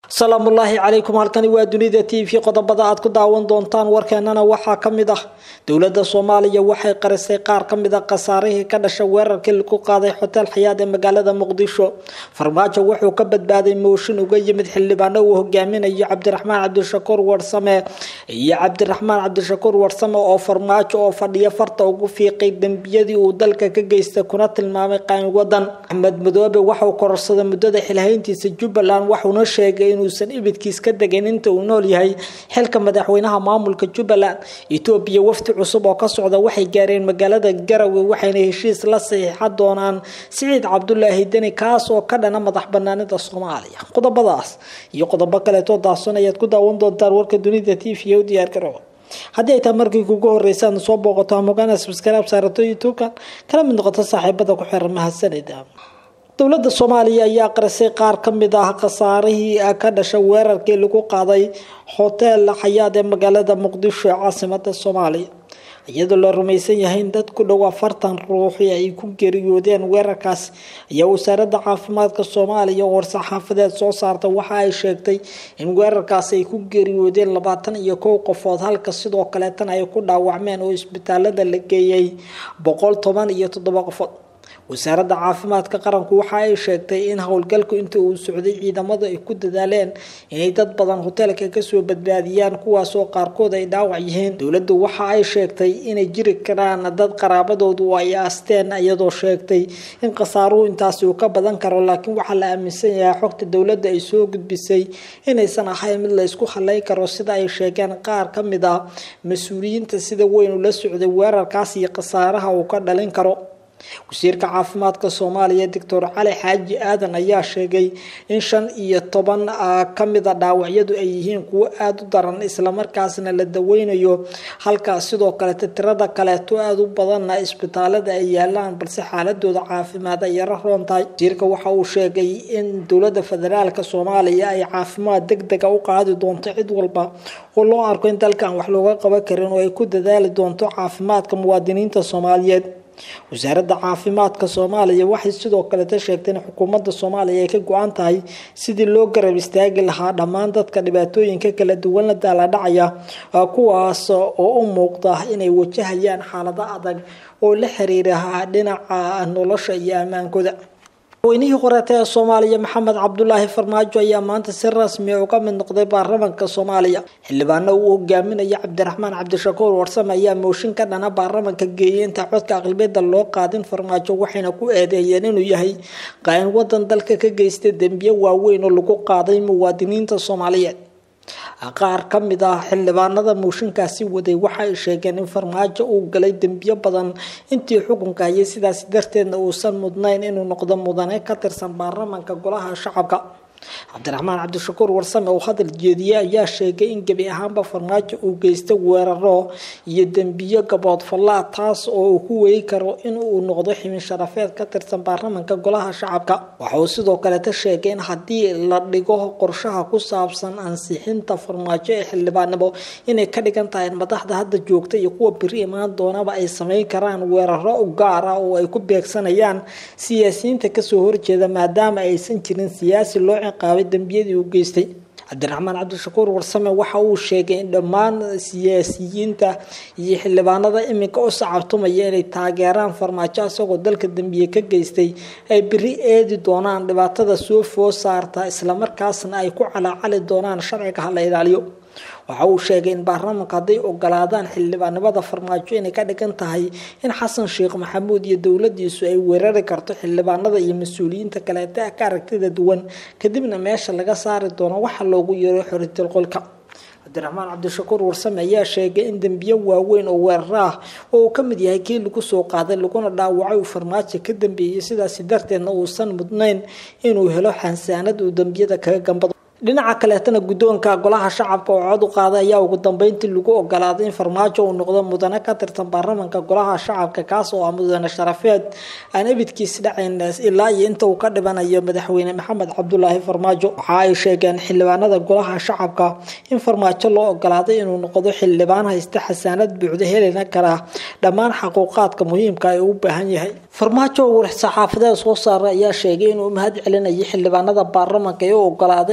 salaamullaahi calaykum halkani waa dunida t v qodobada aad ku daawan doontaan warkeenana waxaa ka mid ah dowladda soomaaliya waxay qarisay qaar ka mid a khasaarihii ka dhasha weerarkii lagu qaaday xoteel xayaad ee magaalada muqdisho farmaajo wuxuu ka badbaaday mooshin uga yimid xildhibaano uu hogaaminayo cabdiraxmaan cabdishakuur warsame iyo cabdiraxmaan cabdishakuur warsame oo farmaajo oo fadhiya farta ugu fiiqay dembiyadii uu dalka ka geystay kuna tilmaamay qaan wadan axmed madoobe waxauu kororsaday muddada xilhayntiisa jubbaland waxuuna sheegay inuusan ibidkiis ka degan inta uu nool yahay xilka madaxweynaha maamulka jubbaland etoobiya wafdi cusub oo ka socda waxay gaareen magaalada garowe waxayna heshiis la saxiixa doonaan siciid cabdulaahi deni kaas oo ka dhana madax banaanida soomaaliya qodobadaas iyo qodobo kaleetoo daahson ayaad ku daawan doontaan warka dunida t v u diyaar garowa haddii ay tahay markii kugu horeysa aad soo booqato hamogaana subscribe saarato youtube-kan kala mid noqoto saaxiibada ku xiran mahadsanida dowladda soomaaliya ayaa qarisay qaar ka mid ah khasaarihii ka dhasha weerarkii lagu qaaday hoteel xayaad ee magaalada muqdisho ee caasimada soomaaliya iyadoo la rumaysan yahay in dad ku dhow afartan ruuxi ay ku geeriyoodeen weerarkaas ayaa wasaaradda caafimaadka soomaaliya oo war-saxaafadeed soo saarta waxa ay sheegtay in weerarkaas ay ku geeriyoodeen labaatan iyo kow qofood halka sidoo kaleetana ay ku dhaawacmeen oo isbitaalada la geeyay boqol toban iyo toddoba qofood wasaaradda caafimaadka qaranku waxa ay sheegtay in howlgalku inta uu socday ciidamadu ay ku dadaaleen inay dad badan hoteelka kasoo badbaadiyaan kuwaasoo qaarkood ay dhaawac yihiin dowladdu waxa ay sheegtay inay jiri karaan dad qaraabadoodu ay aasteen iyadoo sheegtay in khasaaruhu intaasi uu ka badan karo laakiin waxaa la aaminsan yahay xogta dowladda ay soo gudbisay inaysan ahayn mid la isku halayn karo sida ay sheegeen qaar ka mid ah mas-uuliyiinta sida weyn ula socday weerarkaas iyo khasaaraha uu ka dhalin karo wasiirka caafimaadka soomaaliya doctor cali xaaji aadan ayaa sheegay in shan iyo toban ka mida dhaawacyadu ay yihiin kuwo aada u daran islamarkaasna la daweynayo halka sidoo kalete tirada kaleeto aada u badanna isbitaalada ay yaalaan balse xaaladooda caafimaad ay yaro roon tahay wasiirka waxa uu sheegay in dowlada federaalk soomaaliya ay caafimaad deg dega u qaadi doonto cid walba oo loo arko in dalkan wax looga qaban karin oo ay ku dadaali doonto caafimaadka muwaadiniinta soomaaliyeed wasaaradda caafimaadka soomaaliya waxay sidoo kaleta sheegtay in xukuumadda soomaaliya ay ka go-an tahay sidii loo garab istaagi lahaa dhammaan dadka dhibaatooyinka kala duwan la daala dhacaya kuwaas oo u muuqda inay wajahayaan xaalado adag oo la xiriira dhinaca nolosha iyo ammaankooda madaxweynihii horeeta ee soomaaliya maxamed cabdulaahi farmaajo ayaa maanta si rasmi uga mid noqday baarlamanka soomaaliya xildhibaano uu hogaaminayo cabdiraxmaan cabdishakuur warsame ayaa mooshin ka dhana baarlamanka geeyay inta codka aqlibiyada loo qaadin farmaajo waxayna ku eedeeyeen inuu yahay qaain wadan dalka ka geystay dembiye waaweyn oo lagu qaaday muwaadiniinta soomaaliyeed qaar ka mid ah xildhibaanada mooshinkaasi waday waxa ay sheegeen in farmaajo uu galay dembiyo badan intii xukunka hayay sidaas darteedna uusan mudnayn inuu noqdo mudane ka tirsan baarlamanka golaha shacabka cabdiraxmaan cabdishakuur warsame oo hadal jeediyey ayaa sheegay in gebi ahaanba farmaajo uu geystay weeraro iyo dembiyo gaboodfallaa taas oo uu ku weyi karo in uu noqdo ximin sharafeed ka tirsan baarlamanka golaha shacabka waxa uu sidoo kaleta sheegay in haddii la dhigo qorshaha ku saabsan ansixinta farmaajo ee xildhibaanimo inay ka dhigan tahay in madaxda hadda joogta iyo kuwa biri imaan doonaba ay sameyn karaan weeraro gaar ah oo ay ku beegsanayaan siyaasiyiinta kasoo horjeeda maadaama aysan jirin siyaasi loo ciqaabay dembiyadii uu geystay cabdiraxmaan cabdishakuur warsame waxa uu sheegay in dhammaan siyaasiyiinta iyo xildhibaanada iminka u sacabtumaya inay taageeraan farmaajo isagoo dalka dembiye ka geystay ay beri eedi doonaan dhibaatada soo foo saarta islamarkaasna ay ku calaacali doonaan sharciga hala ilaaliyo waxa uu sheegay in baarlamanka hadday ogolaadaan xildhibaanimada farmaajo inay ka dhigan tahay in xasan sheekh maxamuud iyo dowladiisu ay weerari karto xildhibaanada iyo mas-uuliyiinta kaleeta ka aragtida duwan kadibna meesha laga saari doono waxa loogu yeero xoritil qolka cabdiraxmaan cabdishakuur warsame ayaa sheegay in dembiyo waaweyn oo weeraro ah oo uu ka mid yahay kii lagu soo qaaday laguna dhaawacay uu farmaajo ka dambeeyey sidaasi darteedna uusan mudnayn inuu helo xansaanad uu dembiyada kaga gambado dhinaca kaleetana guddoonka golaha shacabka oo cod u qaaday ayaa ugu dambeyntii lagu ogolaaday in farmaajo uu noqdo mudane ka tirsan baarlamanka golaha shacabka kaas oo ah mudane sharafeed aan ebidkiis dhacayn ilaa iyo inta uu ka dhibanayo madaxweyne maxamed cabdulaahi farmaajo waxa ay sheegeen xildhibaanada golaha shacabka in farmaajo loo ogolaaday inuu noqdo xildhibaan haysta xasaanad buuxda helina kara dhammaan xaquuqaadka muhiimka ee uu baahan yahay farmaajo war saxaafadeed soo saaray ayaa sheegay inuu mahad celinayo xildhibaanada baarlamanka ee u ogolaaday inuu noqdo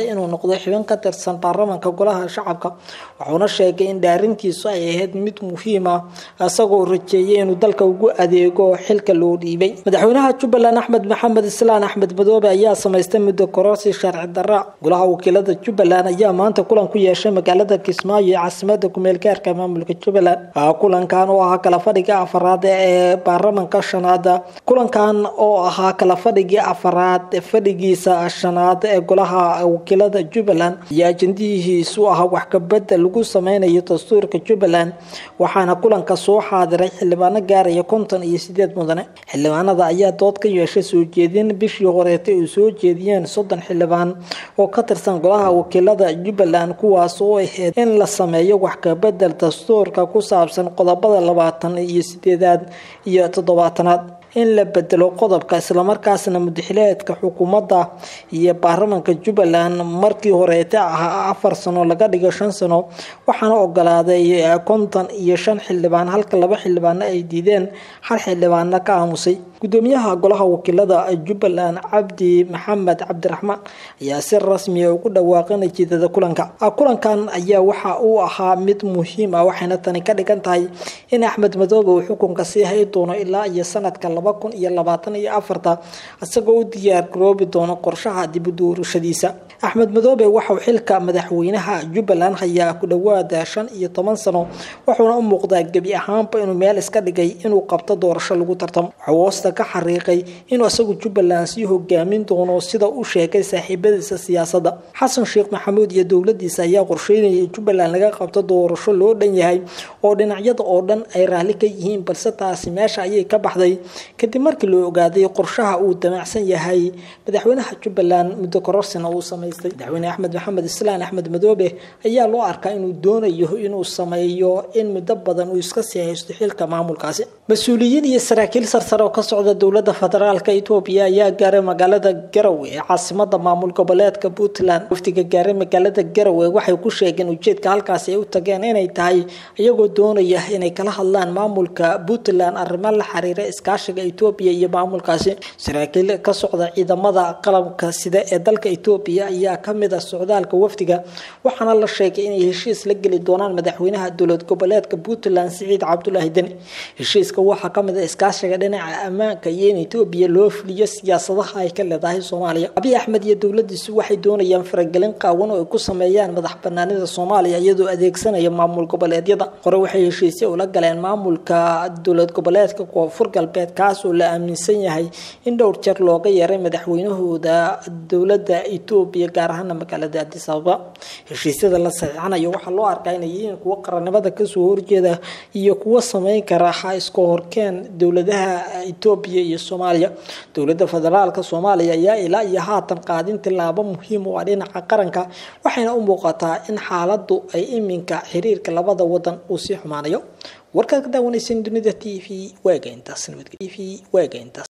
noqdo xubin ka tirsan baarlamaanka golaha shacabka wuxuuna sheegay in dhaarintiisu ay ahayd mid muhiim ah isagoo rajeeyay inuu dalka ugu adeego xilka loo dhiibay madaxweynaha jubbaland axmed maxamed islaan axmed madoobe ayaa samaystay muddo kororsi sharci darra golaha wakiilada jubbaland ayaa maanta kulan ku yeeshay magaalada kismaayo ee caasimada kumeel gaarka maamulka jubbaland kulankan oo ahaa kala fadhiga afaraad ee baarlamanka shanaad kulankan oo ahaa kala fadhigii afaraad fadhigiisa shanaad ee golaha wakiilada jubbaland iyo ajendihiisu ahaa wax kabedel lagu sameynayo dastuurka jubbaland waxaana kulanka soo xaadiray xildhibaano gaaraya konton iyo sideed mudane xildhibaanada ayaa dood ka yeeshay soo jeedin bishii horeetay uu soo jeediyeen soddon xildhibaan oo ka tirsan golaha wakiilada jubbaland kuwaas oo ahayd in la sameeyo wax kabedel dastuurka ku saabsan qodobada labaatan iyo sideedaad iyo toddobaatanaad in la bedelo qodobka islamarkaasna mudaxileedka xukuumadda iyo baarlamanka jubbaland markii horeete ahaa afar sano laga dhigo shan sano waxaana ogolaaday konton iyo shan xildhibaan halka laba xildhibaano ay diideen hal xildhibaano ka aamusay gudoomiyaha golaha wakiilada jubbaland cabdi maxamed cabdiraxmaan ayaa si rasmiya ugu dhawaaqay natiijada kulanka kulankan ayaa waxa uu ahaa mid muhiim ah waxayna tani ka dhigan tahay in axmed madoobe uu xukunka sii hay doono ilaa iyo sanadka laba kun iyo labaatan iyo afarta isagoo u diyaar garoobi doono qorshaha dib u doorashadiisa axmed madoobe waxauu xilka madaxweynaha jubbaland hayaa ku dhowaada shan iyo toban sano wuxuuna u muuqdaa gebi ahaanba inuu meel iska dhigay inuu qabto doorasho lagu tartamo ka xariiqay inuu isagu jubbaland sii hogaamin doono sida uu sheegay saaxiibadiisa siyaasadda xasan sheekh maxamuud iyo dowladiisa ayaa qorsheynayay jubbaland laga qabto doorasho loo dhan yahay oo dhinacyada oo dhan ay raalli ka yihiin balse taasi meesha ayay ka baxday kadib markii loo ogaaday qorshaha uu damacsan yahay madaxweynaha jubbaland muddo kororsina uu samaystay madaxweyne axmed maxamed islaan axmed madoobe ayaa loo arkaa inuu doonayo inuu sameeyo in muddo badan uu iska sii haysto xilka maamulkaasi mas-uuliyiin iyo saraakiil sarsare oo ka socda dowlada federaalka etoobiya ayaa gaaray magaalada garowe ee caasimada maamul goboleedka puntland waftiga gaaray magaalada garowe waxay ku sheegeen ujeedka halkaasi ay u tageen inay tahay iyagoo doonaya inay kala hadlaan maamulka puntland arrimo la xiriira iskaashiga etoobiya iyo maamulkaasi saraakiil ka socda ciidamada qalabka sida ee dalka etoobiya ayaa kamid ah socdaalka wafdiga waxaana la sheegay inay heshiis la geli doonaan madaxweynaha dowlad goboleedka puntland siciid cabdulaahi deni heshiiska waxaa kamid ah iskaashiga dhinaca ammaanka iyo in etoobiya loo fuliyo siyaasadaha ay ka leedahay soomaaliya abiy axmed iyo dowladiisu waxay doonayaan faragelin qaawan oo ay ku sameeyaan madax banaanida soomaaliya iyadoo adeegsanaya maamul goboleedyada hore waxay heshiisya ula galeen maamulka dowlad goboleedka koonfur galbeed kaas oo la aaminsan yahay in dhowr jeer looga yeeray madaxweynahooda dowlada etoobiya gaar ahaana magaalada adis ababa heshiisyada la saxiixanayo waxaa loo arkaa inay yihiin kuwo qarannimada kasoo horjeeda iyo kuwo sameyn kara iska horkeen dowladaha etoobiya iyo soomaaliya dowlada federaalka soomaaliya ayaa ilaa iyo haatan qaadin tilaabo muhiim u ah dhinaca qaranka waxayna u muuqataa in xaaladu ay iminka xiriirka labada wadan uu sii xumaanayo warkaad ka daawanaysan dunida t v waaga intaas